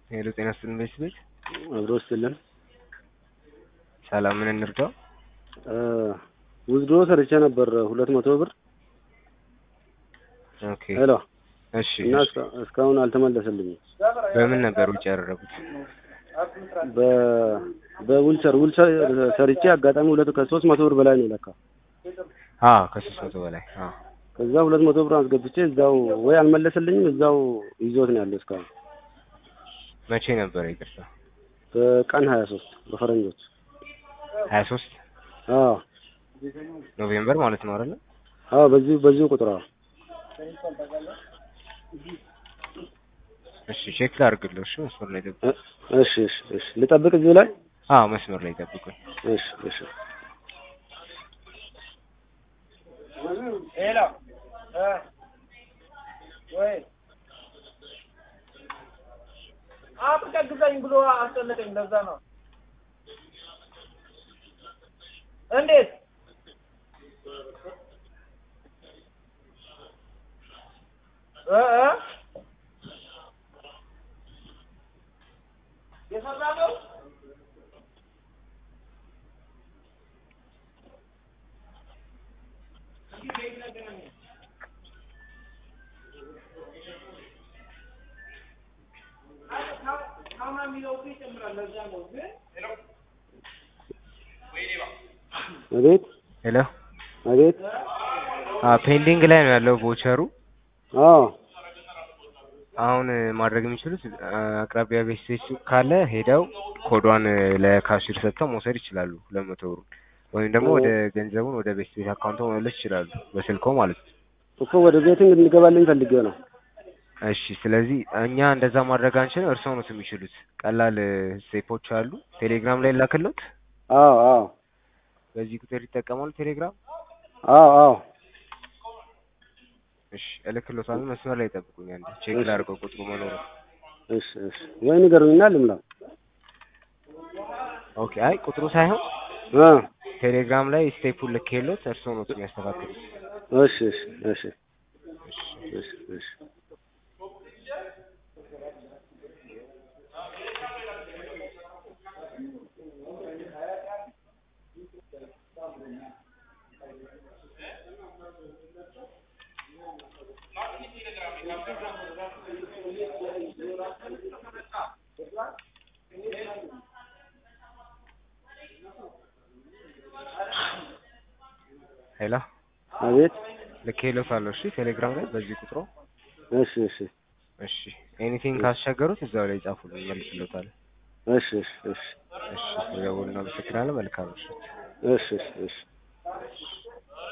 ሄሎ ጤና ይስጥልን ቤት አብሮ ስልን ሰላም፣ ምን እንርዳው? ውዝድሮ ሰርቼ ነበር ሁለት መቶ ብር ኦኬ ሄሎ እሺ። እና እስካ- እስካሁን አልተመለሰልኝም። በምን ነበር ውጭ ያደረጉት? በ- በዊልቸር ዊልቸር ሰርቼ አጋጣሚ ሁለት ከሶስት መቶ ብር በላይ ነው ለካ። አ ከሶስት መቶ በላይ አ ከዛ ሁለት መቶ ብር አስገብቼ እዛው ወይ አልመለሰልኝም እዛው ይዞት ነው ያለው እስካሁን መቼ ነበር ይቅርታ? በቀን ሀያ ሶስት በፈረንጆች 23 አዎ ኖቬምበር ማለት ነው አይደለ? አዎ በዚሁ በዚሁ ቁጥር አዎ እሺ ቼክ ላድርግልህ። እሺ መስመር ላይ ጠብቁ። እ- እሺ እሺ እሺ ልጠብቅ እዚሁ ላይ አዎ መስመር ላይ ጠብቁኝ። እሺ እሺ ሄሎ እ ወይ አትቀግዘኝ ብሎ አስጨነቀኝ። ለዛ ነው። እንዴት እ እ የሰራ ነው አቤት ሄሎ አቤት አ ፔንዲንግ ላይ ነው ያለው ቮቸሩ። አዎ አሁን ማድረግ የሚችሉት አ፣ አቅራቢያ ቤት ሴት ሱቅ ካለ ሄደው ኮዷን ለካሽር ሰጥተው መውሰድ ይችላሉ፣ ሁለት መቶ ብሩን ወይም ደግሞ ወደ ገንዘቡን ወደ ቤት ቤት አካውንቶ መመለስ ይችላሉ፣ በስልኮ ማለት ነው። እኮ ወደ ቤትም እንድገባልኝ ፈልጌ ነው። እሺ ስለዚህ እኛ እንደዛ ማድረግ አንችልም። እርስዎ ነው የሚችሉት። ቀላል ስቴፖች አሉ። ቴሌግራም ላይ ላክሎት። አዎ አዎ በዚህ ቁጥር ይጠቀማሉ ቴሌግራም። አዎ አዎ እሺ እልክሎታለሁ። መስመር ላይ ጠብቁኝ። አንዴ ቼክ እሺ። ላድርገው ቁጥሩ መኖሩ። እሺ እሺ ወይ ንገሩኝና ልምላ። ኦኬ አይ ቁጥሩ ሳይሆን አ ቴሌግራም ላይ ስቴፑን ልኬሎት እርስዎ ነው የሚያስተካክሉት። እሺ እሺ እሺ እሺ እሺ ሄሎ አቤት ልኬሎታለሁ። እሺ ቴሌግራም ላይ በዚህ ቁጥሩ። እሺ እሺ እሺ ኤኒቲንግ ካስቸገሩት እዛው ላይ ጻፉልኝ፣ መልስሎታለሁ። እሺ እሺ እሺ እሺ ስለደወሉ እናመሰግናለን። መልካም ምሽት። እሺ እሺ እሺ